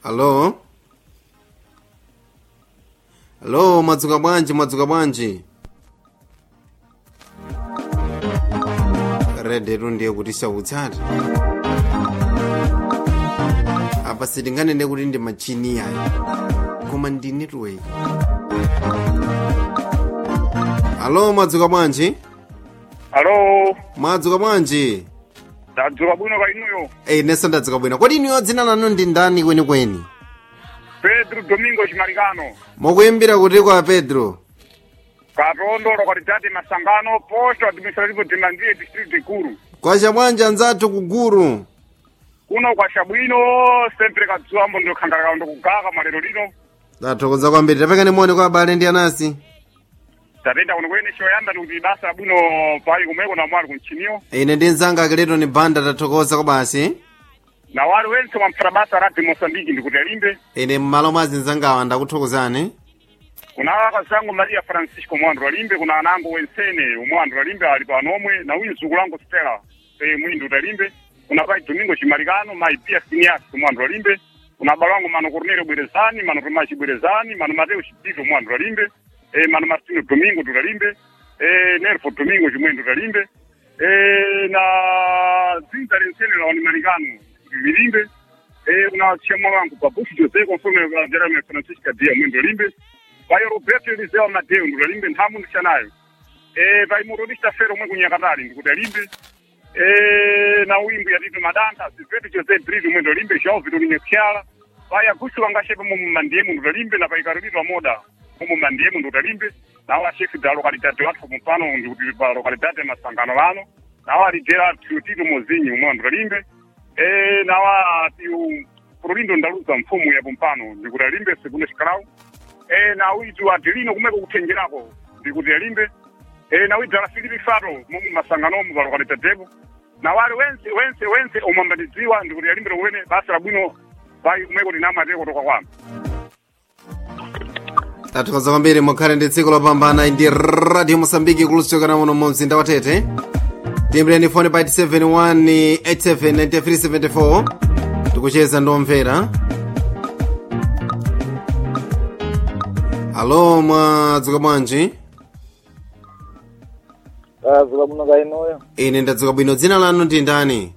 Halo? Halo, mwadzuka bwanji, mwadzuka bwanji? redetu ndiye kuti chautsati apa sitinganene kuti ndi machini yayi koma ndi network alo mwadzuka bwanji alo mwadzuka bwanji ndadzuka bwino ka inuyo eyi nesa ndadzuka bwino kodi inuyo dzina lanu ndi ndani kwenikweni pedro domingo chimalikano mukuyimbira kuti kwa pedro katondo localidade masangano posto administrativo de mandiye district ikulu kwacha bwanji anzathu kuguru kuno kwacha bwino sempre kadzuwambo ndikukhangalaka ndikugaka malero lino tathokoza kwambiri tapekani moni kwa abale ndi anasi tatenda kuno kwene choyamba ndikuti basa labwino pali kumeko na mwali kumchiniyo ine ndi mzanga akileto ni banda tathokoza kwa basi na wali wense wamphata basa radi mosambiki ndikuti alimbe ine mmalo mwa zinzangawa ndakuthokozani kuna akazangu maria francisco mwandu alimbe kuna anango wensene umwandu alimbe ali pano omwe na uyu mzukulu wangu stela e, mwindu utalimbe kuna pai domingo chimalikano mai pia sinias umwandu alimbe kuna abalo wangu mano cornelio bwerezani mano tomaci bwerezani mano mateo chipito umwandu alimbe e, mano martino domingo tutalimbe e, nerfo domingo chimwendo tutalimbe e, na dzinza lensene la wanimalikano lilimbe e, kuna chama wangu babusi jose conforme wa jeremy francisca dia mwendo limbe vai roberto eliseu amadeu ndikalimbe nthamu ndixanayo e vai motorista fero omwe kunyakatali ndikuti alimbe e na wimbo yatito madanta silveto jose brito omwe ndalimbe joão vitolinye phyala vai agusto wangaxepe momo mandiyemu ndutalimbe na vai karolito amoda momo mandiyemu ndutalimbe nawo axefe da localidade wathu pompano ndikuti pa localidade masangano lano nawo alidera tiotito mozinyi omwe ndutalimbe e nawa tiu prolindo ndaluza mfumu ya pompano ndikuti alimbe segundo xikalawu e na witu atilino kumeko kuthenjerako ndikuti alimbe e na witu ala filipi fato momu masanganomu palokalitadeko na wale wense wense wense omwambatidziwa ndikuti alimbe tokwene basa labwino pai kumeko tinamateko toka kwamba tathokoza kwambiri mukhale ndi tsiku lopambana ndi radio mosambiki kulusokana muno mu mzinda wa tete timbireni foni pa 871879374 tikucheza ndomvera alo mwadzuka bwanji ndadzuka bwino ka inuyo ine ndadzuka bwino dzina lanu ndi ndani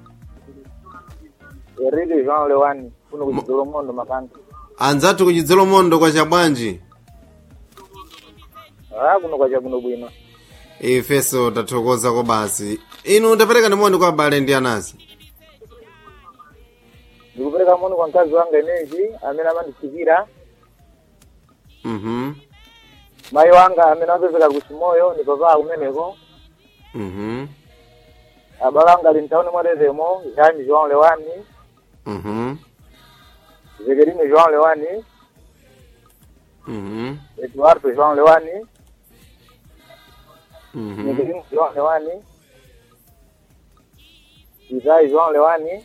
eridi jean lewani kuno kuchidzolo mondo makanga anzathu kuchidzolo mondo kwacha bwanji a kuno kwacha bwino bwino ifeso tathokoza kwa basi inu tapereka ndi moni kwa abale ndi anasi ndikupereka moni kwa mkazi wanga ineji amene amandisikira mhm mayi wanga amene apezeka kuchimoyo ni papa kumeneko mhm abale anga ali mtauni mwatetemo jani joan lewani mhm zekerine joan lewani mhm eduardo joan lewani mhm zekerine joan lewani isai joan lewani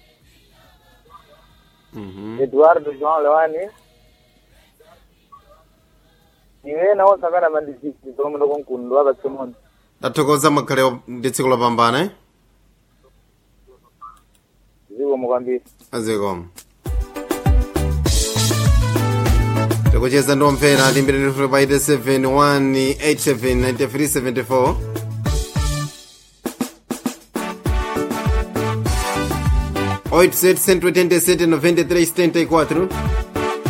mhm eduardo joan lewani iwe nawo sakana mandisiki zomwe konkundo akatsemoni tathokoza mukhale ndi tsiku lopambana eh? zikomo kwambiri azikomo tikucheza ndomvera timbireni pa 87187934 887 93 74